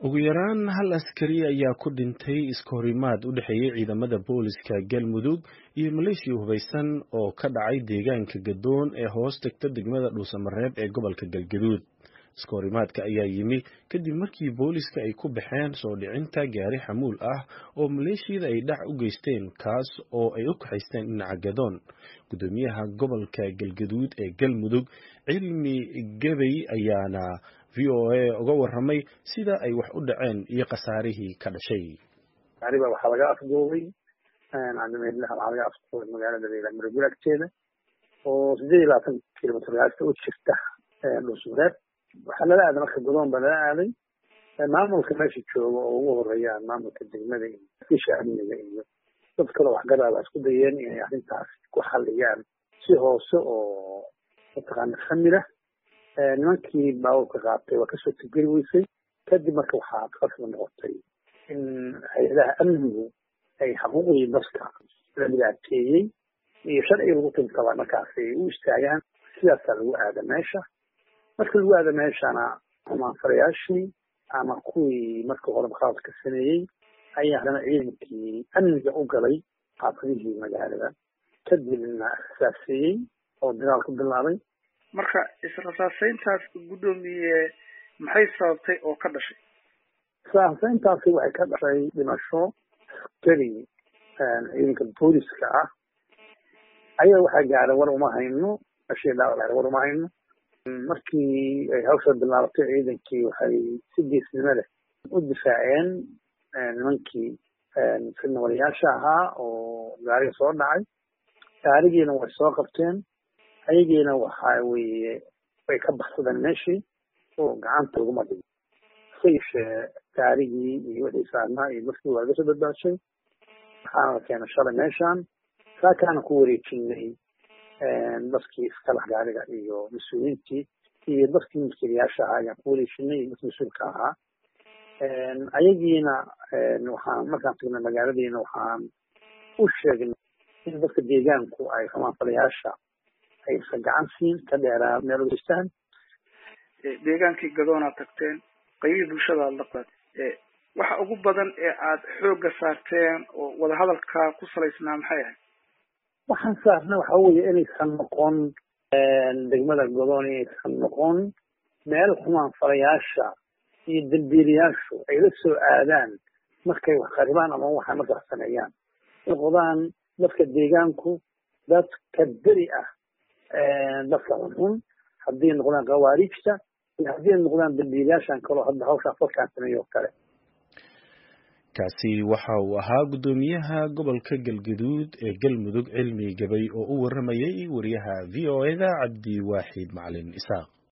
ugu yaraan hal askari ayaa ku dhintay iskahorimaad u dhexeeyey ciidamada booliska galmudug iyo maleeshiya hubaysan oo ka dhacay deegaanka gadoon ee hoos tagta degmada dhuusamareeb ee gobolka galgaduud iskahorimaadka ayaa yimi kadib markii booliska ay ku baxeen soo dhicinta gaari xamuul ah oo maleeshiyada ay dhac u geysteen kaas oo ay u kaxaysteen dhinaca gadoon gudoomiyaha gobolka galgaduud ee galmudug cilmi gebey ayaana v o a uga waramay sida ay wax u dhaceen iyo khasaarihii ka dhashay gaariba waxaa laga afduubay cadameedlaha waxaa laga afduubay magaalada leila maragul agteeda oo sideed iyo labaatan kilomitr gaasta u jirta dhuusmareeb waxaa lala aaday marka godoon baa lala aaday maamulka meesha jooga oo ugu horeeyaan maamulka degmada iyo fisha amniga iyo dad kaloo waxgaraaba isku dayeen inay arrintaas ku xalliyaan si hoose oo mataqaana famila nimankii baabuurka qaatay waa kasoo tigeli weysay kadib marka waxaa qasba noqotay in hay-adaha amnigu ay xaquuqdii dadka la dhibaateeyey iyo sharciga lagu tiltaba markaas ay u istaagaan sidaasaa lagu aada meesha marka lagu aada meeshana amaanfarayaashii ama kuwii marka hore mukhaladka sameeyey ayaa haddana ciidankii amniga u galay xaafadihii magaalada kadibna rasaaseeyey oo dagaal ku bilaabay marka israsaaseyntaas guddoomiye maxay sababtay oo ka dhashay israsaaseyntaasi waxay ka dhashay dhimasho askari ciidanka booliska ah ayaga waxaa gaaray war uma hayno mashii dhaawac war uma hayno markii ay hawsha bilaabatay ciidankii waxay si geesnimo leh u difaaceen nimankii fidnawalayaasha ahaa oo gaariga soo dhacay gaarigiina way soo qabteen ayagiina waxa weeye way ka baxsadeen meeshii oo gacanta laguma dhigo sayshee gaarigii iyo wixii saarnaa iyo markii waa laga soo badbaashay waxaana la keenay shalay meeshaan saakaana ku wareejinay dadkii iskalax gaariga iyo mas-uuliyiintii iyo dadkii mulkiilayaasha ahaa ayaan ku wareejinay iyo dadkii mas-uulka ahaa ayagiina waxaan markaan tagnay magaaladiina waxaan u sheegnay in dadka deegaanku ay xumaanfalayaasha aysan gacan siin ka dheeraa meel ugeystaan deegaankii gadoonaad tagteen qaybihii bulshada aad laqaad waxa ugu badan ee aad xoogga saarteen oo wadahadalka ku salaysnaa maxay ahayd waxaan saarna waxa weeye inaysan noqon degmada godoon inaysan noqon meel xumaanfalayaasha iyo dambiilayaashu ay la soo aadaan markay wax qaribaan ama waxay markaas sameeyaan noqdaan dadka deegaanku dadka beri ah dadka xunxun haddii noqdaan khawaariijta iyo haddii noqdaan dambiilayaashan kaloo hadda hawshaa falkaan sameeyo oo kale kaasi waxa uu ahaa guddoomiyaha gobolka galgaduud ee galmudug cilmi gabay oo u waramayay wariyaha v o eda cabdi waaxid macalin isaaq